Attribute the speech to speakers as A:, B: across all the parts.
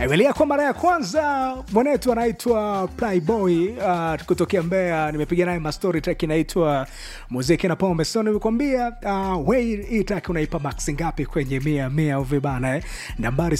A: Emelia kwa mara ya kwanza mwanetu anaitwa Playboy uh, kutokea Mbeya. Nimepiga naye mastori track inaitwa muziki na pombe. So nimekwambia uh, we hii track unaipa max ngapi kwenye mia mia uvi bana eh? Nambari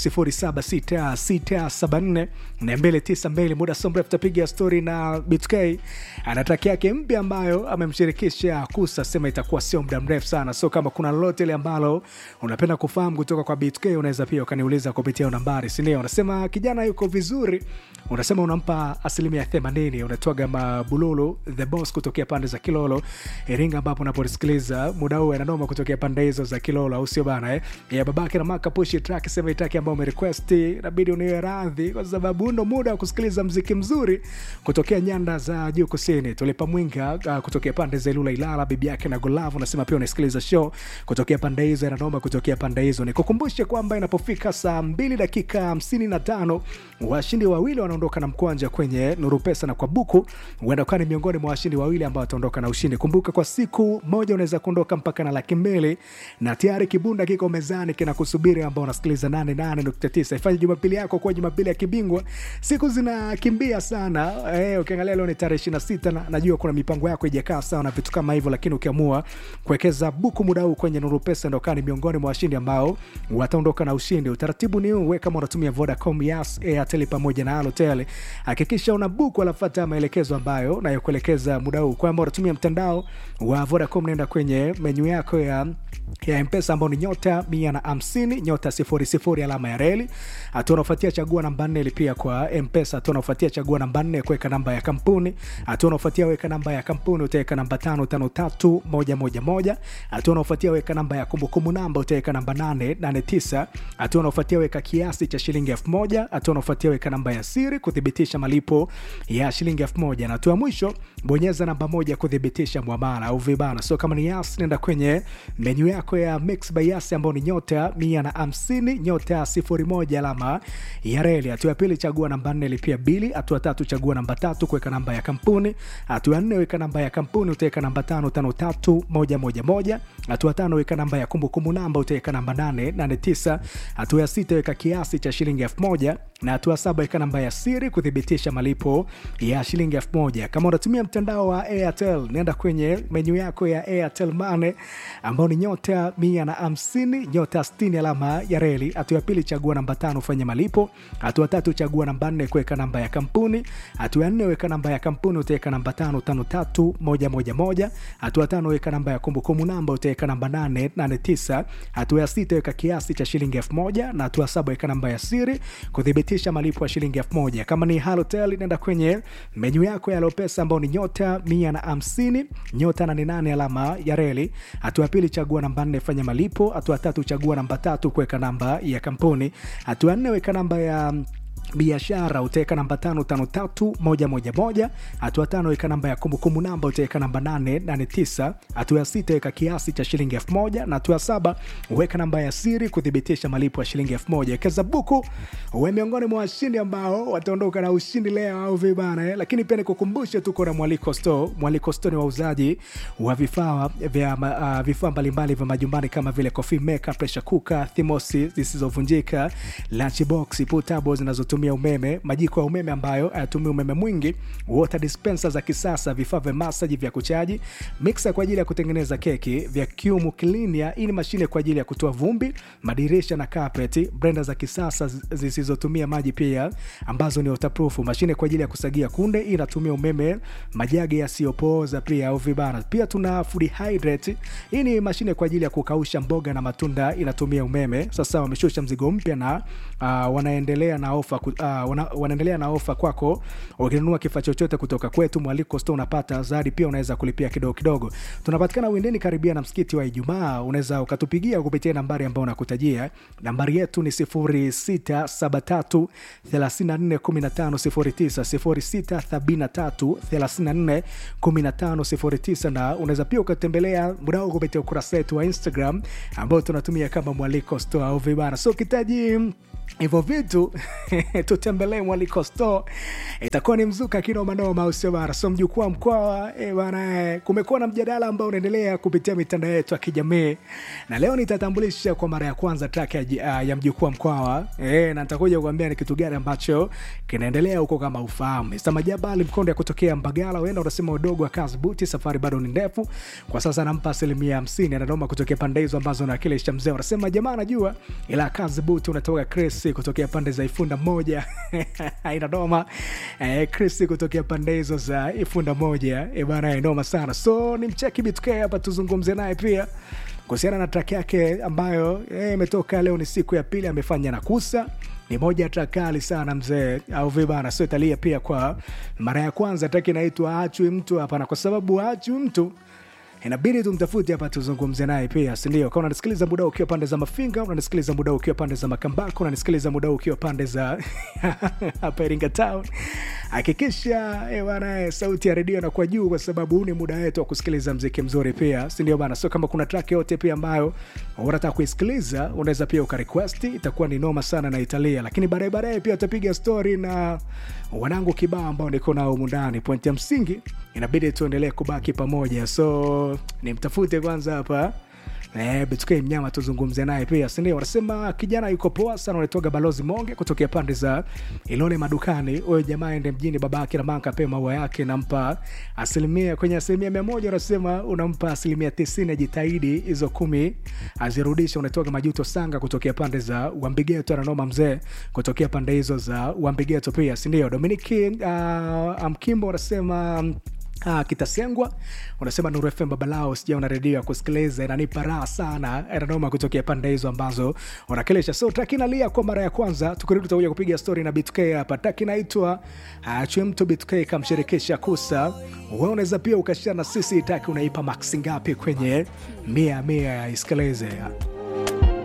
A: 076674 na 292 muda so mrefu tapiga story na BTK ana track yake mpya ambayo amemshirikisha Kusa, sema itakuwa sio muda mrefu sana. So kama kuna lolote ile ambalo unapenda kufahamu kutoka kwa BTK unaweza pia ukaniuliza kupitia nambari, si ndio? Unasema kijana yuko vizuri, unasema unampa asilimia themanini. Unatoaga mabululu the boss kutokea pande za Kilolo Iringa, ambapo unaposikiliza muda huu ananoma kutokea pande hizo za Kilolo, au sio bana eh? Ya babake na maka push track, sema itaki ambayo umerequest, inabidi uniwe radhi kwa sababu ndo muda wa kusikiliza mziki mzuri kutokea nyanda za juu kusini. Tulipa mwinga uh, kutokea pande za Ilula Ilala, bibi yake na Golavu, unasema pia unasikiliza show kutokea pande hizo, ananoma kutokea pande hizo. Nikukumbushe kwamba inapofika saa mbili dakika hamsini na tano washindi wawili wanaondoka na mkwanja kwenye Nuru Pesa na kwa buku, huenda ukawa ni miongoni mwa washindi wawili ambao wataondoka na ushindi. Kumbuka kwa siku moja unaweza kuondoka mpaka na laki mbili na tayari kibunda kiko mezani kinakusubiri, ambao unasikiliza 88.9. Ifanye Jumapili yako kuwa Jumapili ya kibingwa. Siku zinakimbia sana eh, ukiangalia leo ni tarehe 26 na najua kuna mipango yako ijakaa sawa na vitu kama hivyo, lakini ukiamua kuwekeza buku muda huu kwenye Nuru Pesa ndio kani miongoni mwa washindi ambao wataondoka na ushindi. Utaratibu ni huu, wewe kama unatumia Vodacom, Yas, Airtel pamoja na Halotel, hakikisha una buku alafuata maelekezo ambayo nayokuelekeza muda huu. Kwamba unatumia mtandao wa Vodacom, naenda kwenye menyu yako ya ya mpesa ambao ni nyota mia na hamsini nyota sifuri sifuri alama ya reli. Hatua unaofuatia chagua namba nne lipia kwa mpesa. Hatua unaofuatia chagua namba nne kuweka namba ya kampuni. Hatua unaofuatia weka namba ya kampuni utaweka namba tano tano tatu moja moja moja. Hatua unaofuatia weka namba ya kumbukumbu namba utaweka namba nane nane tisa. Hatua unaofuatia weka kiasi cha shilingi elfu moja. Hatua unaofuatia weka namba ya siri kuthibitisha malipo ya shilingi elfu moja na hatua mwisho bonyeza namba moja kuthibitisha mwamala au vibana. So kama ni Yas, nenda kwenye menyu yako ya Mix by Yas ambao ni nyota mia na hamsini nyota sifuri moja alama ya reli. Hatua ya pili chagua namba nne lipia bili. Hatua tatu chagua namba tatu kuweka namba ya kampuni. Hatua ya nne weka namba ya kampuni utaweka namba tano tano tatu moja moja moja. Hatua tano weka namba ya kumbukumbu namba utaweka namba nane nane tisa. Hatua ya sita weka kiasi cha shilingi elfu moja na hatua saba weka namba ya siri kuthibitisha malipo ya shilingi elfu moja. Kama unatumia mtandao wa Airtel, nenda kwenye menyu yako ya Airtel Money ambao ni nyota mia na hamsini nyota sitini alama ya reli. Hatua ya pili chagua namba tano ufanye malipo. Hatua tatu chagua namba nne kuweka namba ya kampuni. Hatua ya nne weka namba ya kampuni utaweka namba tano tano tatu moja moja moja. Hatua tano weka namba ya kumbukumbu namba utaweka namba nane nane tisa. Hatua ya sita weka kiasi cha shilingi elfu moja na hatua saba weka namba ya siri kuthibitisha malipo ya shilingi elfu moja. Kama ni Halotel nenda kwenye menyu yako ya Lopesa ambao ni nyota mia na hamsini nyota nane nane alama ya reli. Hatua ya pili chagua namba nne fanya malipo. Hatua tatu chagua namba tatu kuweka namba ya kampuni. Hatua nne weka namba ya biashara utaweka namba tano tano tatu moja moja moja. Hatua tano weka namba ya kumbukumbu namba utaweka namba nane nane tisa. Hatua ya sita weka kiasi cha shilingi elfu moja na hatua saba weka namba ya siri kuthibitisha malipo ya shilingi elfu moja. Wekeza buku uwe miongoni mwa washindi ambao wataondoka na ushindi leo au vibana eh. Lakini pia nikukumbushe tuko na Mwaliko Store. Mwaliko Store ni wauzaji wa vifaa vya uh, vifaa mbalimbali vya majumbani kama vile coffee maker, pressure cooker, thermosi zisizovunjika, lunchbox, portables zinazotumia umeme, majiko ya umeme ambayo hayatumii umeme mwingi, water dispenser za kisasa, vifaa vya masaji vya kuchaji, mixer kwa ajili ya kutengeneza keki, vacuum cleaner, hii ni mashine kwa ajili ya kutoa vumbi, madirisha na carpet, blender za kisasa zisizotumia maji pia ambazo ni waterproof, mashine kwa ajili ya kusagia kunde, hii inatumia umeme, majagi yasiyopooza pia au vibana. Pia tuna food hydrate, hii ni mashine kwa ajili ya kukausha mboga na matunda, inatumia umeme. Sasa wameshusha mzigo mpya na uh, wanaendelea na ofa uh, wana, wanaendelea na ofa kwako. Ukinunua kifaa chochote kutoka kwetu Mwaliko Store unapata zawadi pia, unaweza kulipia kidogo kidogo. Tunapatikana Windeni karibia na msikiti wa Ijumaa. Unaweza ukatupigia kupitia nambari ambayo unakutajia. Nambari yetu ni 0673 34 15 09 0673 34 15 09, na unaweza pia ukatembelea mdao kupitia ukurasa wetu wa Instagram ambao tunatumia kama Mwaliko Store au vibana. So ukitaji hivyo vitu tutembelee mwaliko store itakuwa ni mzuka kinomanoma usio bara so mjukuu wa mkwawa e bana eh, kumekuwa na mjadala ambao unaendelea kupitia mitandao yetu ya kijamii na leo nitatambulisha kwa mara ya kwanza track ya, ji- ah, ya mjukuu wa mkwawa e, na nitakuja kuambia ni kitu gani ambacho kinaendelea huko kama ufahamu samajabali mkondo ya kutokea mbagala huenda unasema udogo wa kazi buti safari bado ni ndefu kwa sasa nampa asilimia hamsini anadoma kutokea pande hizo ambazo nawakilisha mzee unasema jamaa anajua ila kazi buti unatoka Chris kutokea pande za ifunda moja aina noma eh, Chris kutokea pande hizo za ifunda moja eh, bana eh, noma sana so ni mcheki BTK hapa tuzungumze naye pia kuhusiana na track yake ambayo eh, imetoka leo ni siku ya pili amefanya na kusa ni moja ya track kali sana mzee au vibana sio italia pia kwa mara ya kwanza track inaitwa achwi mtu hapana kwa sababu achwi mtu inabidi tumtafute hapa tuzungumze naye pia sindio kama unanisikiliza muda huu ukiwa pande za mafinga unanisikiliza muda huu ukiwa pande za makambako unanisikiliza muda huu ukiwa pande za hapa iringa town hakikisha eh, bana eh, sauti ya redio inakuwa juu kwa sababu huu ni muda wetu wa kusikiliza mziki mzuri pia sindio bana sio kama kuna track yote pia ambayo unataka kuisikiliza unaweza pia ukarequesti itakuwa ni noma sana na italia lakini baadaye baadaye pia utapiga story na wanangu kibao ambao niko nao humu ndani pointi ya msingi inabidi tuendelee kubaki pamoja so nimtafute kwanza hapa Eh, Betuke mnyama tuzungumze naye pia sindio wanasema kijana yuko poa sana unatoga balozi monge kutokea pande za ilole madukani huyo jamaa ende mjini babake na manka pe maua yake nampa asilimia kwenye asilimia mia moja unasema unampa asilimia tisini ajitahidi hizo kumi azirudishe unatoka majuto sanga kutokea pande za wambigeto ananoma mzee kutokea pande hizo za wambigeto pia sindio dominiki uh, amkimbo unasema Ah, kitasengwa unasema Nuru FM babalao sijaona redio ya kusikiliza inanipa raha sana inanoma kutokea pande hizo ambazo unakilisha so taki nalia kwa mara ya kwanza tukirudi tutakuja kupiga story na BTK hapa taki naitwa uh, chemto BTK kamshirikisha kusa wewe unaweza pia ukashia na sisi taki unaipa max ngapi kwenye mia mia ya isikilize